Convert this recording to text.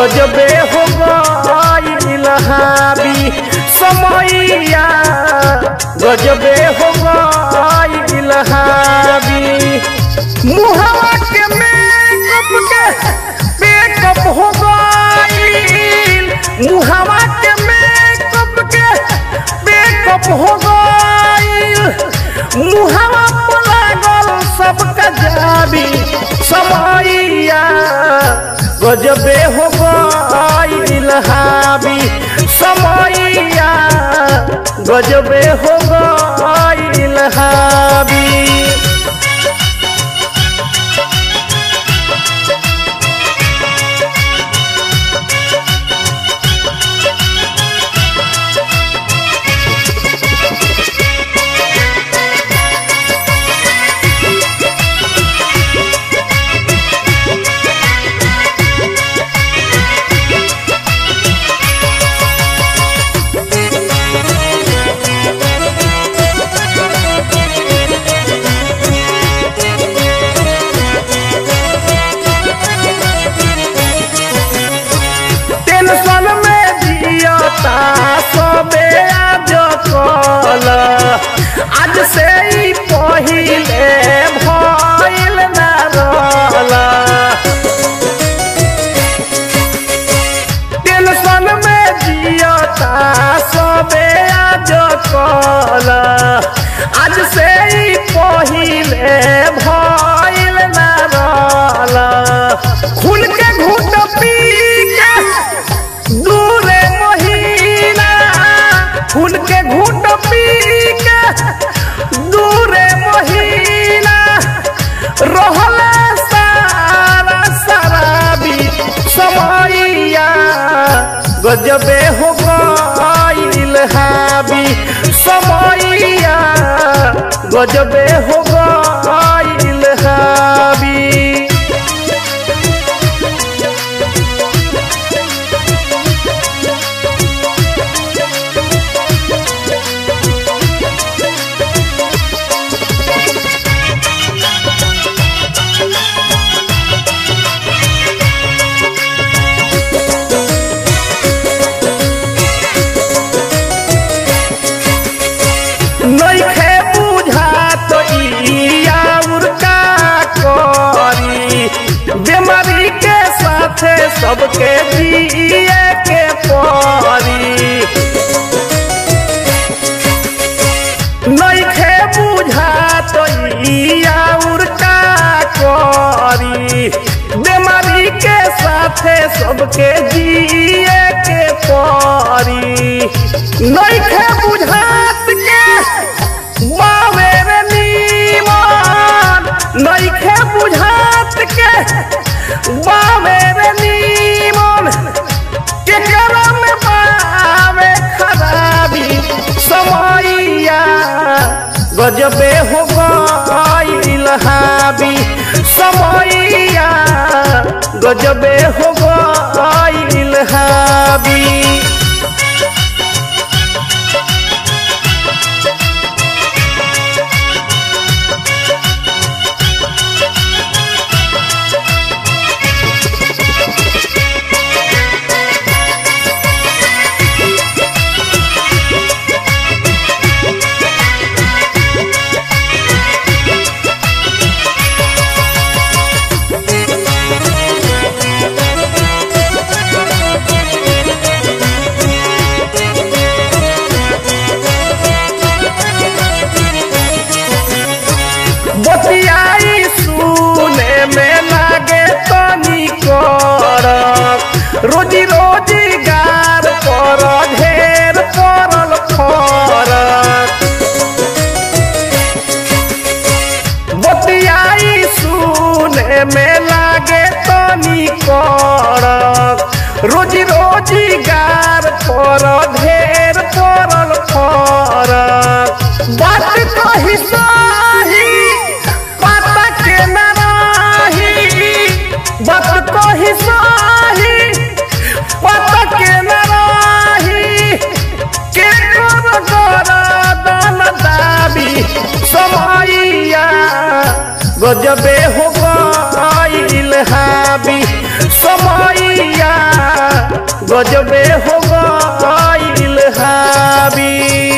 गजबे हो गईल हावी समैया गजबे हो गईल हावी मुहवा के मेकअप के मेकअप हो गईल मुहवा के मेकअप के मेकअप हो गईल मुहवा पर लागल सबका जाबी समैया गजबे हो गईल हावी समैया गजबे हो गईल हावी टेंशन में जियता सबे आज कल आज से ही पहिले भइल ना रहल टेंशन में जियता सबे आज कल आज से ही पहिले भइल ना रहल खुल के घूट पी के दूरे महीना खुल के घूट पी के दूरे महीना रहल सारा शराबी समैया गजबे हो गईल हावी समैया गजबे हो गईल हावी नइखे बुझात ई आउर का करी बीमारी के साथे सबके जिए के परी नइखे बुझात ई आउर का करी बीमारी के साथे सबके जिए के परी नइखे बुझात के बावे रे नीमन नइखे बुझात के बावे रे नीमन केकरा में बावे खराबी समैया गजबे हो गईल हावी समैया गजबे हो गईल हावी बतियाई सुने में लागे तनी करक रोजी रोजगार पर ढेर पड़ल फरक बतियाई सुने में लागे तनी करक रोजी रोजगार पर ढेर पड़ल फरक बात कही सही पता के न रही बात कही सही पता के न रही के कर कर दाबी समैया गजबे हो गईल हावी समैया गजबे हो गईल हावी